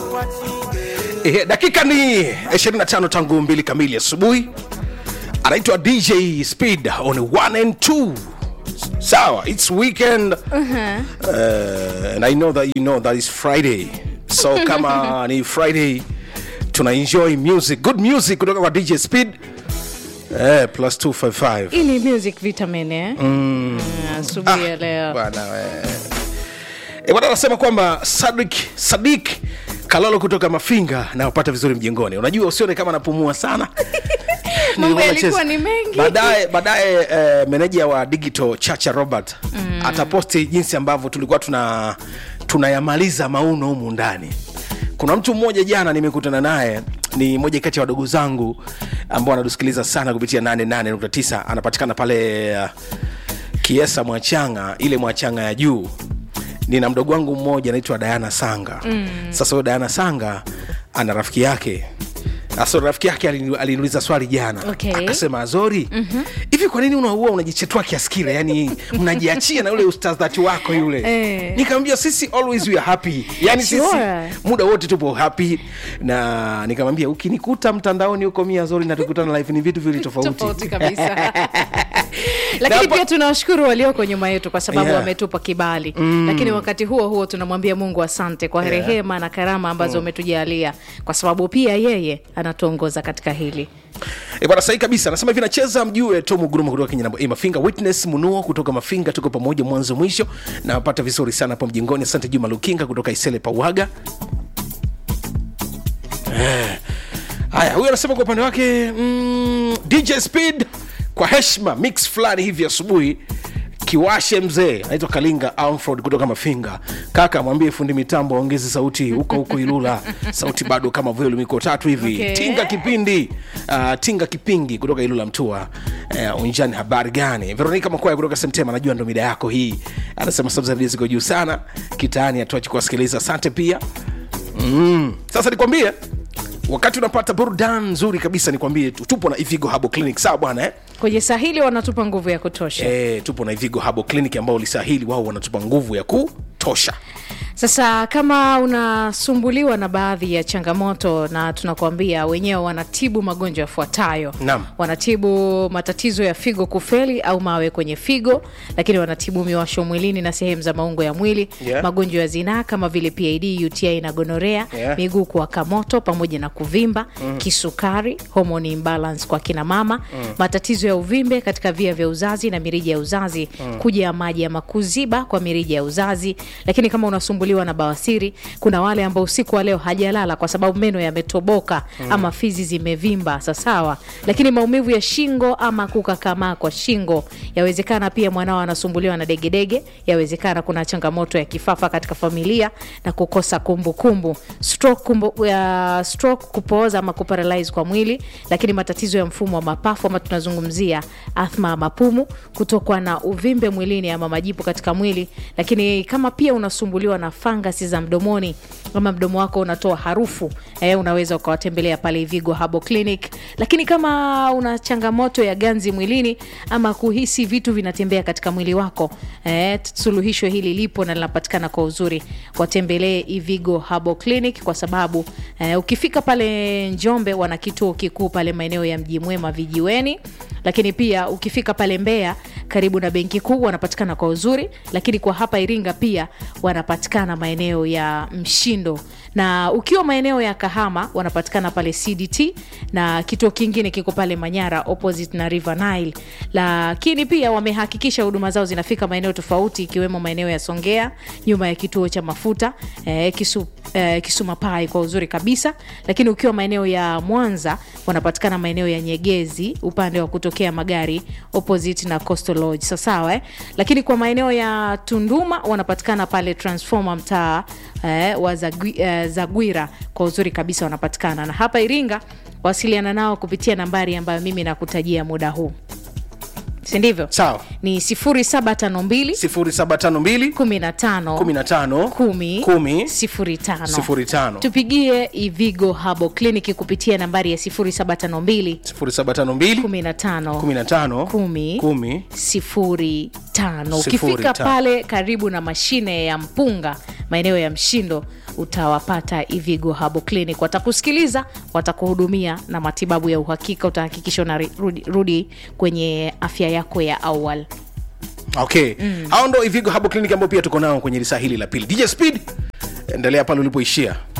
Eh, dakika ni 25 tangu mbili kamili asubuhi anaitwa dj speed on 1 and 2 sawa its weekend uh, and i know that you know that is friday so kama ni friday tuna enjoy music good music kutoka kwa dj speed eh, plus 255 hii ni music vitamin eh? mm. asubuhi ya leo bwana we. E, bwana anasema kwamba Sadik Sadik Kalolo kutoka Mafinga nawapata vizuri mjengoni. Unajua usione kama napumua sana. Mambo Nilikuwa yalikuwa nacheza. ni mengi. Baadaye baadaye eh, meneja wa digital Chacha Robert mm. ataposti jinsi ambavyo tulikuwa tuna tunayamaliza mauno humu ndani. Kuna mtu mmoja jana nimekutana naye ni moja kati ya wadogo zangu ambao anatusikiliza sana kupitia 88.9 anapatikana pale uh, Kiesa Mwachanga, ile Mwachanga ya juu. Nina mdogo wangu mmoja anaitwa Diana Sanga. Mm. Sasa huyo Diana Sanga ana rafiki yake. Sasa rafiki yake alini- aliniuliza swali jana. Okay. Akasema Azori, hivi kwa nini unaua unajichetua kiasi kile? Yaani mnajiachia na ule ustadhati wako yule. Eh. Nikamwambia sisi always we are happy. Yaani sisi Sure. muda wote tupo happy na nikamwambia ukinikuta mtandaoni huko mia Azori na tukutana live ni vitu vili tofauti. tofauti kabisa lakini Na- pia tunawashukuru walioko nyuma yetu kwa sababu Yeah. wametupa kibali mm. lakini wakati huo huo tunamwambia mungu asante kwa Yeah. rehema na karama ambazo umetujalia kwa sababu pia yeye anatuongoza katika hili E bwana sahi kabisa anasema hivi nacheza mjue Tom Guruma kutoka Kenya e, Mafinga Witness Munuo kutoka Mafinga tuko pamoja mwanzo mwisho na wapata vizuri sana hapo mjingoni asante Juma Lukinga kutoka Isele Pawaga Eh, haya huyu anasema kwa upande wake mm, DJ Speed kwa heshima mix fulani hivi asubuhi kiwashe mzee anaitwa kalinga amford kutoka mafinga kaka mwambie fundi mitambo aongeze sauti huko huko ilula sauti bado kama volume iko tatu hivi Okay. tinga kipindi uh, tinga kipingi kutoka ilula mtua uh, unjani habari gani veronika makwaya kutoka semtema najua ndo mida yako hii anasema sabzaridi ziko juu sana kitaani atuachi kuwasikiliza asante pia mm. sasa nikwambie wakati unapata burudani nzuri kabisa nikwambie tu- tupo na ivigo habo clinic sawa bwana eh? kwenye sahili wanatupa nguvu ya kutosha e, tupo na ivigo habo clinic ambao lisahili wao wanatupa nguvu ya kutosha Sasa kama unasumbuliwa na baadhi ya changamoto, na tunakuambia wenyewe wanatibu magonjwa yafuatayo. Naam. Wanatibu matatizo ya figo kufeli au mawe kwenye figo, lakini wanatibu miwasho mwilini na sehemu za maungo ya mwili, Yeah. magonjwa ya zinaa kama vile PID, UTI na gonorea, Yeah. miguu kuwaka moto pamoja na kuvimba, kisukari, hormone imbalance kwa kina mama, matatizo ya uvimbe katika via vya uzazi na mirija ya uzazi, kuja ya maji ama kuziba kwa mirija ya uzazi. Lakini kama unasumbuliwa na bawasiri, kuna wale ambao usiku wa leo hajalala kwa sababu meno yametoboka ama fizi zimevimba, sasawa. Lakini maumivu ya shingo ama kukakamaa kwa shingo, yawezekana pia mwanao anasumbuliwa na degedege, yawezekana kuna changamoto ya kifafa katika familia na kukosa kumbukumbu stroke, kumbu, ya stroke kupooza ama kuparalyze kwa mwili, lakini matatizo ya mfumo wa mapafu ama tunazungumzia athma ya mapumu, kutokwa na uvimbe mwilini ama majipu katika mwili, lakini kama pia unasumbuliwa na fangasi za mdomoni ama mdomo wako unatoa harufu eh, unaweza ukawatembelea pale Vigo Herbal Clinic. Lakini kama una changamoto ya ganzi mwilini ama kuhisi vitu vinatembea katika mwili wako eh, suluhisho hili lipo na linapatikana kwa uzuri. Watembelee Ivigo Herbal Clinic kwa sababu eh, ukifika pale Njombe wana kituo kikuu pale maeneo ya Mji Mwema vijiweni, lakini pia ukifika pale Mbeya karibu na benki kuu wanapatikana kwa uzuri, lakini kwa hapa Iringa pia wanapatikana maeneo ya Mshindo, na ukiwa maeneo ya Kahama wanapatikana pale CDT, na kituo kingine kiko pale Manyara opposite na River Nile. Lakini pia wamehakikisha huduma zao zinafika maeneo tofauti ikiwemo maeneo ya Songea nyuma ya kituo cha mafuta eh, kisu, eh, Kisumapai kwa uzuri kabisa. Lakini ukiwa maeneo ya Mwanza wanapatikana maeneo ya Nyegezi upande wa kutokea magari opposite na Coastal Lodge sawasawa eh? Lakini kwa maeneo ya Tunduma wanapatikana pale Transformer mtaa eh, wa Zagwi, eh, Zagwira kwa uzuri kabisa wanapatikana, na hapa Iringa wasiliana nao kupitia nambari ambayo mimi nakutajia muda huu, si ndivyo? sawa Ni 0752 0752 15 15 10 10 05 05 tupigie Ivigo Herbal Clinic kupitia nambari ya 0752 0752 15 15 10 10 sifuri tano Sifuri ukifika tano. pale karibu na mashine ya mpunga maeneo ya mshindo utawapata ivigo habo clinic watakusikiliza watakuhudumia na matibabu ya uhakika utahakikisha unarudi rudi kwenye afya yako ya awal okay hao ndo ivigo habo clinic ambao pia tuko nao kwenye lisaa hili la pili dj speed endelea pale ulipoishia